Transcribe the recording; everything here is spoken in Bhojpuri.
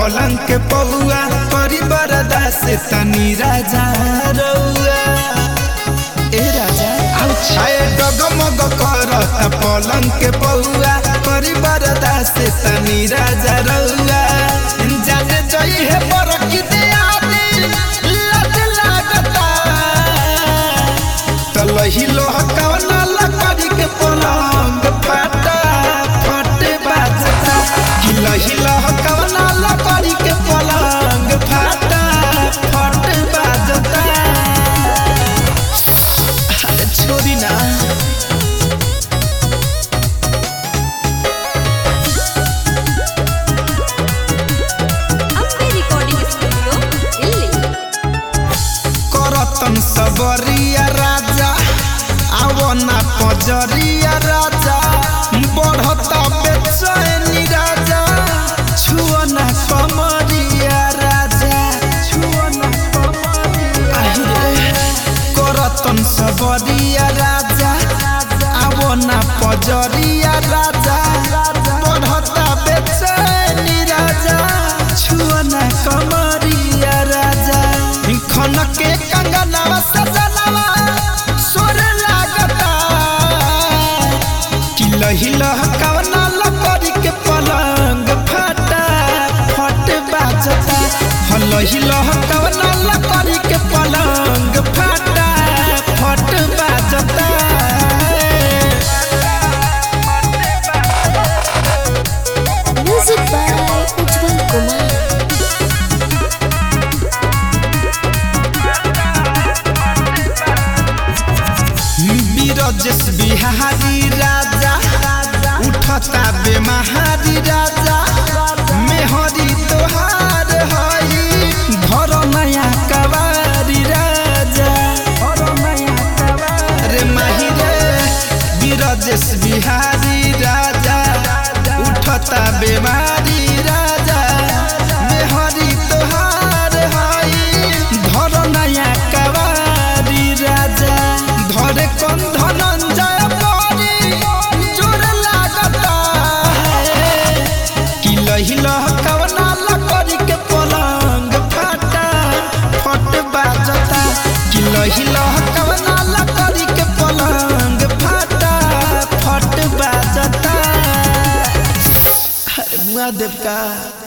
पलंग के पौआ करी बरदा से तनी राजा रउआ ए राजा आए डगमग करता पलंग के पौआ करी बरदा से तनी राजा रउआ जाने जई है बरकी दे आदि लत लागता तलही लोह कवना लकड़ी के पलंग फटा फट बाजता हिलही लोह कवना लकड़ी के पलंग फटा फट बाजता अरे छोड़ी ना ಅಂಬೆ ರೆಕಾರ್ಡಿಂಗ್ ಸ್ಟುಡಿಯೋ ಇಲ್ಲಿ करतन सबरिया राजा आवना पजरिया राजा बढ़ता बेचैनी राजा छुअना कमरिया राजा छुअना कमरिया আহিरे करतन सबरिया राजा आवना पजरिया राजा बढ़ता बेचैनी राजा छुअना कमरिया राजा खन के कंगनवा सजनवा सोर लागता कि लही लह कवना लकड़ी के पलंग फटा फट बाजता ह लही लह कवना लकड़ी के पलंग फटा फट बाजता ಮ್ಯೂಸಿಕ್ ಬೈ ಉಜ್ವಲ್ ಕುಮಾರ್ बीरजस बिहारी राजा उठता बेमहारी राजा मेहरी तोहार हई घर नया कवारी राजा रे माही रे बीरजस बिहारी राजा उठता बेमारी राजा मेहरी तोहार हई घर नया कवारी राजा धरे कौन धनंजय परी जोर लागता है कि लही लह कवना लकड़ी के पलंग फटा फट बाजता कि लही लह कवना लकड़ी के पलंग फटा फट बाजता अरे मुआ देव का